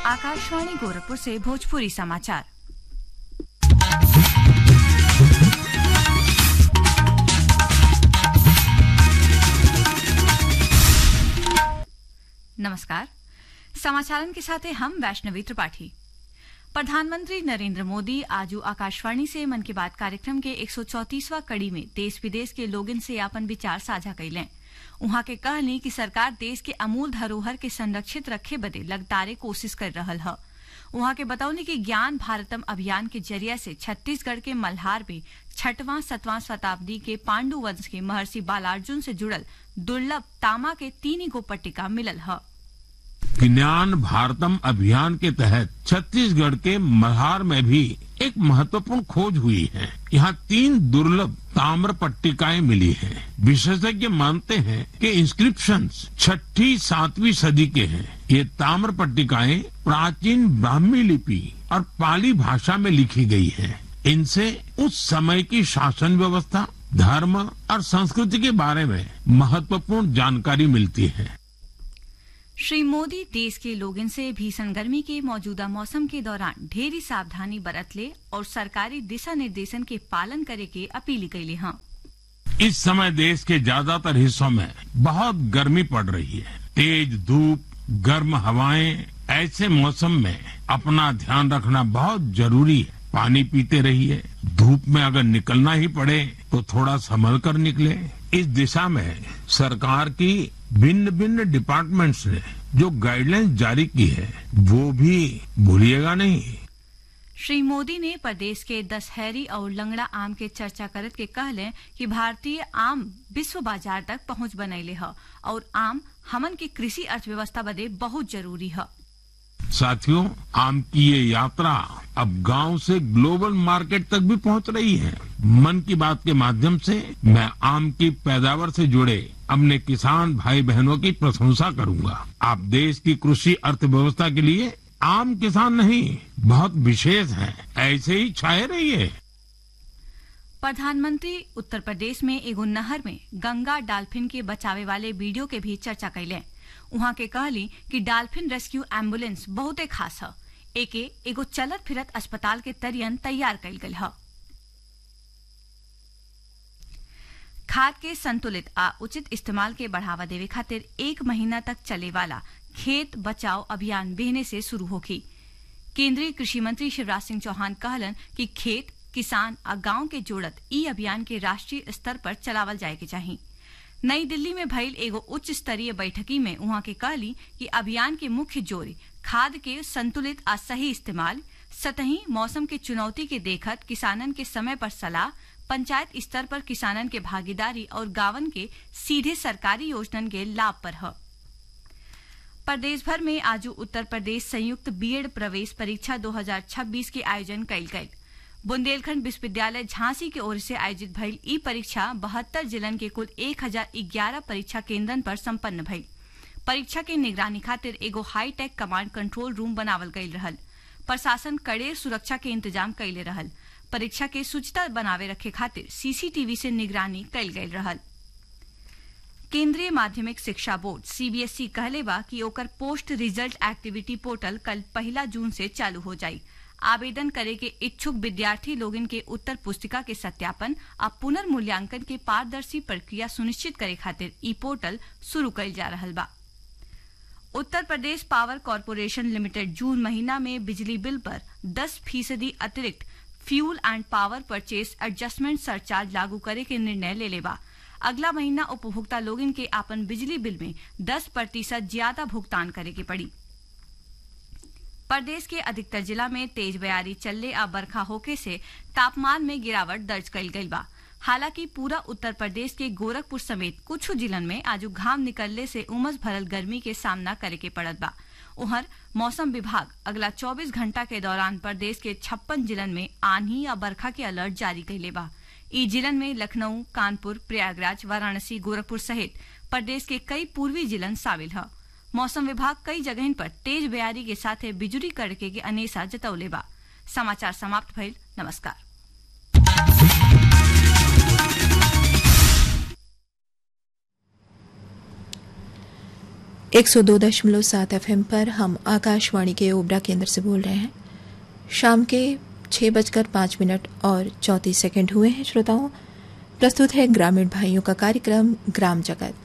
आकाशवाणी गोरखपुर से भोजपुरी समाचार नमस्कार समाचारन के साथ हैं हम वैष्णवी त्रिपाठी प्रधानमंत्री नरेंद्र मोदी आज आकाशवाणी से मन की बात कार्यक्रम के 134वां कड़ी में देश विदेश के लोगन से अपन विचार साझा कैलें उहाँ के कहनी कि सरकार देश के अमूल धरोहर के संरक्षित रखे बदे लगातारे कोशिश कर रहल है उहाँ के बतौनी कि ज्ञान भारतम अभियान के जरिया से छत्तीसगढ़ के मल्हार में छठवां सतवां शताब्दी के पांडु वंश के महर्षि बालार्जुन से जुड़ल दुर्लभ तामा के तीन गो पट्टिका मिलल है ज्ञान भारतम अभियान के तहत छत्तीसगढ़ के मल्हार में भी एक महत्वपूर्ण खोज हुई है यहाँ तीन दुर्लभ ताम्र पट्टिकाएं मिली हैं। विशेषज्ञ मानते हैं कि इंस्क्रिप्शन छठी सातवीं सदी के हैं ये ताम्र पट्टिकाएं प्राचीन ब्राह्मी लिपि और पाली भाषा में लिखी गई हैं। इनसे उस समय की शासन व्यवस्था धर्म और संस्कृति के बारे में महत्वपूर्ण जानकारी मिलती है श्री मोदी देश के लोगन से भीषण गर्मी के मौजूदा मौसम के दौरान ढेरी सावधानी बरत ले और सरकारी दिशा निर्देशन के पालन करे के अपील कैले हैं इस समय देश के ज्यादातर हिस्सों में बहुत गर्मी पड़ रही है तेज धूप गर्म हवाएं ऐसे मौसम में अपना ध्यान रखना बहुत जरूरी है पानी पीते रहिए धूप में अगर निकलना ही पड़े तो थोड़ा संभल कर निकले इस दिशा में सरकार की भिन्न भिन्न डिपार्टमेंट्स ने जो गाइडलाइंस जारी की है वो भी भूलिएगा नहीं श्री मोदी ने प्रदेश के दशहरी और लंगड़ा आम के चर्चा करत के कहले कि भारतीय आम विश्व बाजार तक पहुंच बनैले है और आम हमन की कृषि अर्थव्यवस्था बदे बहुत जरूरी है साथियों आम की ये यात्रा अब गांव से ग्लोबल मार्केट तक भी पहुंच रही है मन की बात के माध्यम से मैं आम की पैदावार से जुड़े अपने किसान भाई बहनों की प्रशंसा करूंगा आप देश की कृषि अर्थव्यवस्था के लिए आम किसान नहीं बहुत विशेष हैं ऐसे ही छाए रहिए प्रधानमंत्री उत्तर प्रदेश में एगो नहर में गंगा डाल्फिन के बचावे वाले वीडियो के भी चर्चा कैले उहाँ के कहली कि डाल्फिन रेस्क्यू एम्बुलेंस बहुते खास है एके एगो चलत फिरत अस्पताल के तरियन तैयार कैल गई है खाद के संतुलित आ उचित इस्तेमाल के बढ़ावा देवे खातिर एक महीना तक चले वाला खेत बचाओ अभियान बेहने से शुरू होगी केंद्रीय कृषि मंत्री शिवराज सिंह चौहान कहलन कि खेत किसान आ गांव के जोड़त ई अभियान के राष्ट्रीय स्तर पर चलावल जाए के चाहिए नई दिल्ली में भइल एगो उच्च स्तरीय बैठकी में उहाँ के कहली कि अभियान के मुख्य जोर खाद के संतुलित आ सही इस्तेमाल सतही मौसम के चुनौती के देखत किसानन के समय पर सलाह पंचायत स्तर पर किसानन के भागीदारी और गांवन के सीधे सरकारी योजनन के लाभ पर है प्रदेश भर में आज उत्तर प्रदेश संयुक्त बीएड प्रवेश परीक्षा 2026 के आयोजन कल गयी बुंदेलखंड विश्वविद्यालय झांसी की ओर से आयोजित भइल ई परीक्षा बहत्तर जिलन के कुल एक हजार ग्यारह परीक्षा केंद्रन पर संपन्न भइल परीक्षा के निगरानी खातिर एगो हाईटेक कमांड कंट्रोल रूम बनावल गयल रहल प्रशासन कड़े सुरक्षा के इंतजाम कैले रहल परीक्षा के सूचना बनावे रखे खातिर सीसीटीवी से निगरानी कैल गयल रहल केंद्रीय माध्यमिक शिक्षा बोर्ड सीबीएसई कहले बा कि ओकर पोस्ट रिजल्ट एक्टिविटी पोर्टल कल पहला जून से चालू हो जाई आवेदन करे के इच्छुक विद्यार्थी लोगन के उत्तर पुस्तिका के सत्यापन आ पुनर्मूल्यांकन के पारदर्शी प्रक्रिया सुनिश्चित करे खातिर ई पोर्टल शुरू कइल जा रहल बा Uttar Pradesh power corporation limited जून महीना में बिजली बिल पर 10 फीसदी अतिरिक्त fuel and power purchase adjustment surcharge लागू करे के निर्णय ले लेबा अगला महीना उपभोक्ता लोगन के आपन बिजली बिल में 10 प्रतिशत ज्यादा भुगतान करे के पड़ी प्रदेश के अधिकतर जिला में तेज बयारी चलने आ बरखा होके से तापमान में गिरावट दर्ज कल गई बा हालांकि पूरा उत्तर प्रदेश के गोरखपुर समेत कुछ जिलन में आज घाम निकलने से उमस भरल गर्मी के सामना करे के पड़त बा उहर मौसम विभाग अगला 24 घंटा के दौरान प्रदेश के छप्पन जिलन में आंधी या बरखा के अलर्ट जारी कैले बा ई जिलन में लखनऊ कानपुर प्रयागराज वाराणसी गोरखपुर सहित प्रदेश के कई पूर्वी जिलन शामिल है मौसम विभाग कई जगह पर तेज बयारी के साथ बिजुली कड़के के अनेसा जतौले बा समाचार समाप्त भइल नमस्कार 102.7 एफएम पर हम आकाशवाणी के ओबरा केंद्र से बोल रहे हैं शाम के छह बजकर पाँच मिनट और चौंतीस सेकंड हुए हैं श्रोताओं प्रस्तुत है ग्रामीण भाइयों का कार्यक्रम ग्राम जगत